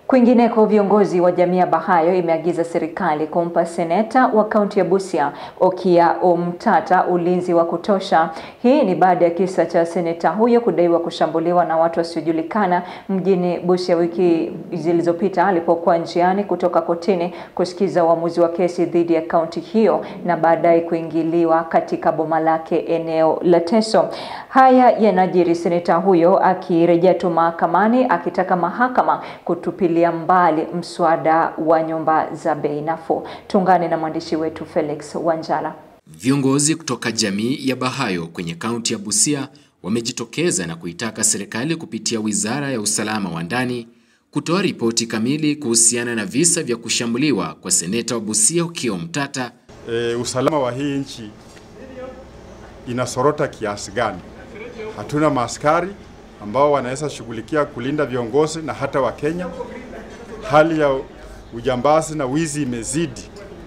Kwingineko, viongozi wa jamii ya Bahayo imeagiza serikali kumpa seneta wa kaunti ya Busia Okiya Omtata ulinzi wa kutosha. Hii ni baada ya kisa cha seneta huyo kudaiwa kushambuliwa na watu wasiojulikana mjini Busia wiki zilizopita alipokuwa njiani kutoka kotini kusikiza uamuzi wa kesi dhidi ya kaunti hiyo na baadaye kuingiliwa katika boma lake eneo la Teso. Haya yanajiri seneta huyo akirejea tu mahakamani akitaka mahakama kutupilia mbali mswada wa nyumba za bei nafuu. Tuungane na mwandishi wetu Felix Wanjala. Viongozi kutoka jamii ya Bahayo kwenye kaunti ya Busia wamejitokeza na kuitaka serikali kupitia Wizara ya Usalama wa Ndani kutoa ripoti kamili kuhusiana na visa vya kushambuliwa kwa seneta wa Busia Okiya Omtata. E, usalama wa hii nchi inasorota kiasi gani? Hatuna maaskari ambao wanaweza shughulikia kulinda viongozi na hata Wakenya. Hali ya ujambazi na wizi imezidi,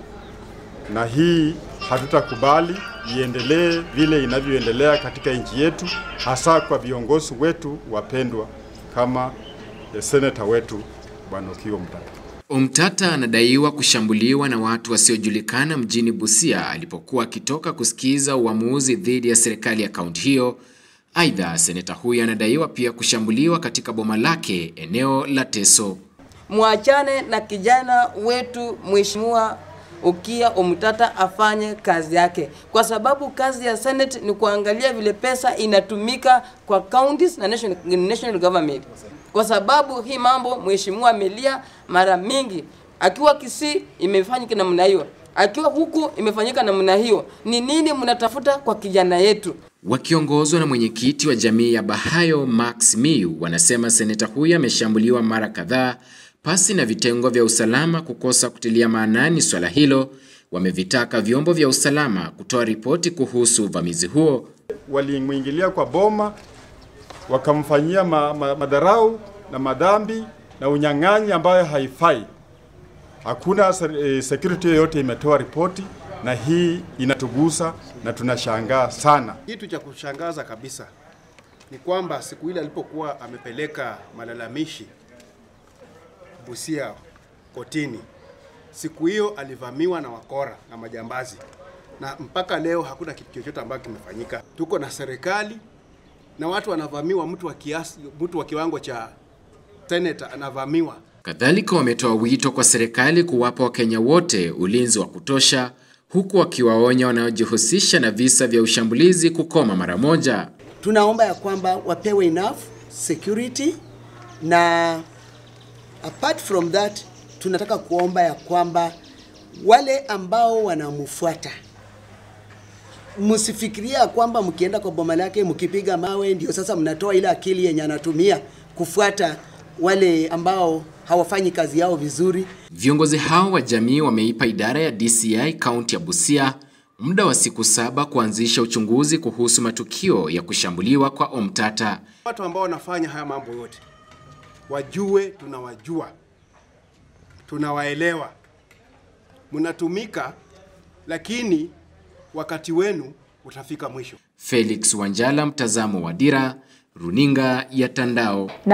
na hii hatutakubali iendelee vile inavyoendelea katika nchi yetu, hasa kwa viongozi wetu wapendwa kama seneta wetu Bwana Okiya Omtata. Omtata anadaiwa kushambuliwa na watu wasiojulikana mjini Busia alipokuwa akitoka kusikiza uamuzi dhidi ya serikali ya kaunti hiyo. Aidha, seneta huyu anadaiwa pia kushambuliwa katika boma lake eneo la Teso. Mwachane na kijana wetu Mheshimiwa Okiya Omtata afanye kazi yake, kwa sababu kazi ya Senate ni kuangalia vile pesa inatumika kwa counties na national, national government. Kwa sababu hii mambo mheshimiwa amelia mara mingi, akiwa Kisii imefanyika namna hiyo, akiwa huku imefanyika namna hiyo. Ni nini mnatafuta kwa kijana yetu? Wakiongozwa na mwenyekiti wa jamii ya Bahayo Max Miu, wanasema seneta huyu ameshambuliwa mara kadhaa pasi na vitengo vya usalama kukosa kutilia maanani swala hilo. Wamevitaka vyombo vya usalama kutoa ripoti kuhusu uvamizi huo. Walimwingilia kwa boma wakamfanyia ma, ma, madharau na madhambi na unyang'anyi ambayo haifai. Hakuna security yoyote imetoa ripoti, na hii inatugusa na tunashangaa sana. Kitu cha kushangaza kabisa ni kwamba siku ile alipokuwa amepeleka malalamishi Busia kotini, siku hiyo alivamiwa na wakora na majambazi, na mpaka leo hakuna kitu chochote ambacho kimefanyika. Tuko na serikali na watu wanavamiwa, mtu wa kiasi, mtu wa kiwango cha seneta anavamiwa. Kadhalika, wametoa wito kwa serikali kuwapa Wakenya wote ulinzi wa kutosha, huku wakiwaonya wanaojihusisha na visa vya ushambulizi kukoma mara moja. Tunaomba ya kwamba wapewe enough security na apart from that tunataka kuomba ya kwamba wale ambao wanamfuata msifikiria kwamba mkienda kwa boma lake mkipiga mawe ndio sasa mnatoa ile akili yenye anatumia kufuata wale ambao hawafanyi kazi yao vizuri. Viongozi hao wa jamii wameipa idara ya DCI kaunti ya Busia muda wa siku saba kuanzisha uchunguzi kuhusu matukio ya kushambuliwa kwa Omtata. Watu ambao wanafanya haya mambo yote wajue, tunawajua, tunawaelewa, mnatumika, lakini wakati wenu utafika mwisho. Felix Wanjala, mtazamo wa Dira, runinga ya Tandao.